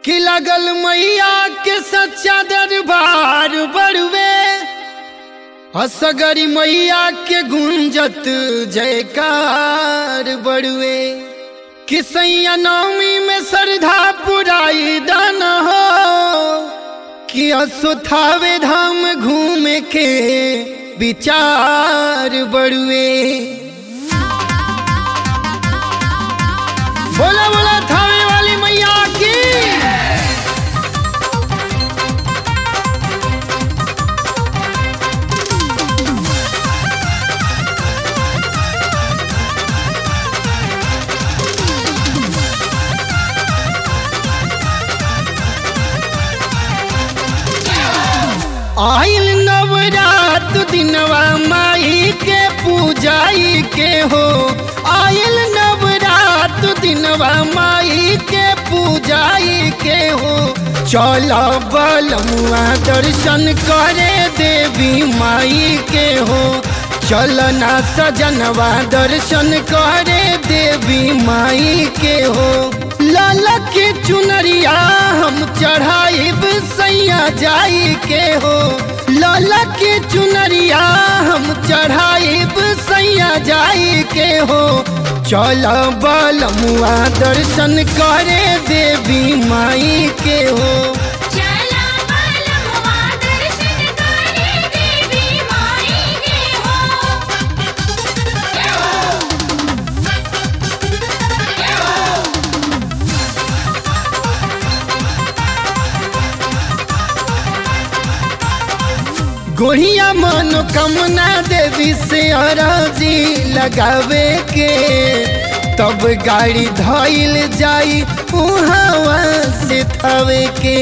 कि लगल मैया के सच्चा दरबार बड़ुए असगरी मैया के गुंजत जयकार बड़ुए कि सैया नवमी में श्रद्धा पुराई दान हो कि असुथावे धाम घूमे के विचार बड़ुए बोला बोला थावे वाली मैया की आइल नवरात दिनवा माई के पूजाई के हो आइल नवरात दिनवा माई के पूजाई के हो चल बलमुआ दर्शन करे देवी माई के हो चलना सजनवा दर्शन करे देवी माई के हो लाला के चुनरिया हम चढ़ाइब सैया जाई के हो लाला के चुनरिया हम चढ़ाइब सैया जाई के हो चल बलमुआ दर्शन करे देवी माई के हो चला बलमुआ दर्शन करे देवी माई के हो जय हो जय हो गोढ़िया मनोकामना देवी से अराजी लगावे के तब गाड़ी धइल जाई उहावा से थवे के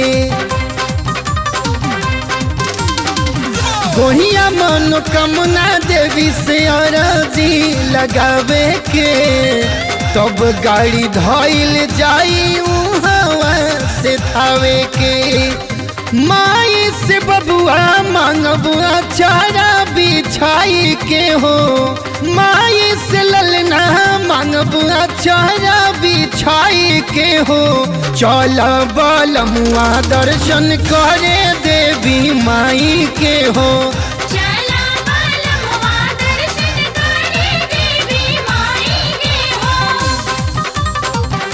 गोढ़िया मनोकामना देवी से अराजी लगावे के तब गाड़ी धइल जाई उहावा से थवे के माई से बबुआ मांगबुआ चारा बिछाई के हो माई से ललना मांगबुआ चारा बिछाई के हो चल बलमुआ दर्शन करे देवी माई के हो चला बलमुआ दर्शन करे देवी माई के हो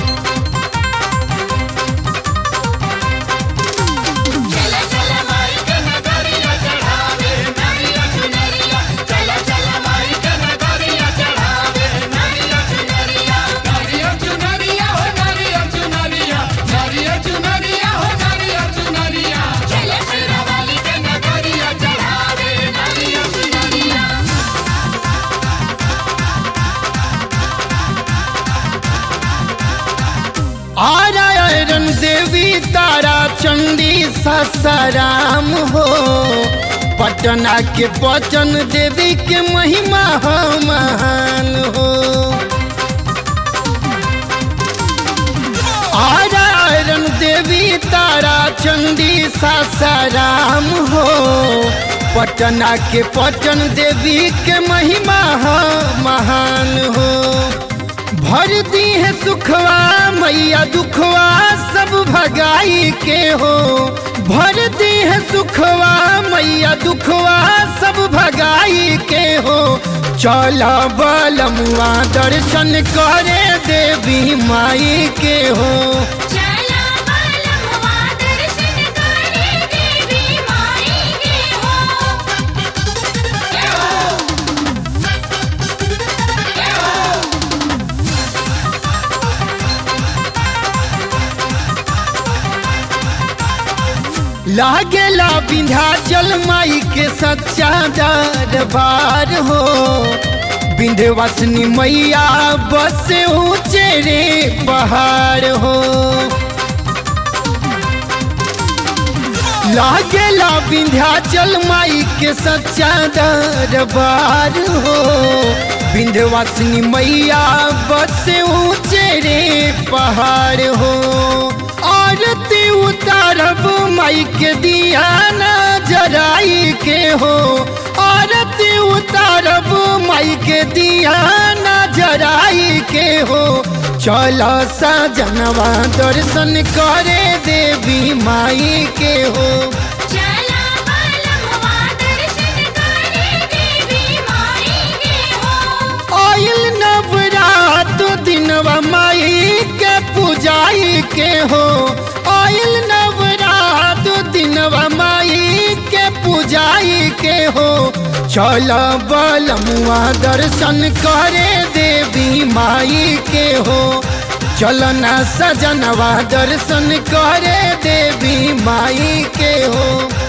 चला चला माई के नगरिया चढ़ावे नरिया चुनरिया चला चला माई के नगरिया चढ़ावे नरिया चुनरिया नारियल चुनरिया हो नारियल चुनरिया नारियल चुनरिया हो नारियल चुनरिया चला चला वाली के नगरिया चढ़ावे नरिया चुनरिया आरायण देवी तारा चंडी ससाराम हो पटना के पचन देवी के महिमा हो महान हो आरायण देवी तारा चंडी सासाराम हो पटना के पटन देवी के महिमा हो महान हो भर दी है सुखवा मैया दुखवा सब भगाई के हो भर दी है सुखवा मैया दुखवा सब भगाई के हो चल बलमुआ दर्शन करे देवी माई के हो चला बलमुआ दर्शन करे देवी माई के हो जय हो जय हो लागेला विंध्याचल माई के सच्चा दरबार हो विंध्यवासिनी मैया बस ऊंचे रे पहाड़ हो लागेला विंध्याचल माई के सच्चा दरबार हो विंध्यवासिनी मैया बस ऊंचे रे पहाड़ हो आरती उतारब माई के दिया न जराई के हो आरती उतार करब माई के दिया नजराई के हो चल सजनवा दर्शन करे देवी माई के हो चला बालमवा दर्शन करे देवी माई के हो आयल नवरात दिनवा माई के पूजाई के हो आयल नवरात दिनवा माई के पूजाई के हो चल बलमुआ दर्शन करे देवी माई के हो चल ना सजनवा दर्शन करे देवी माई के हो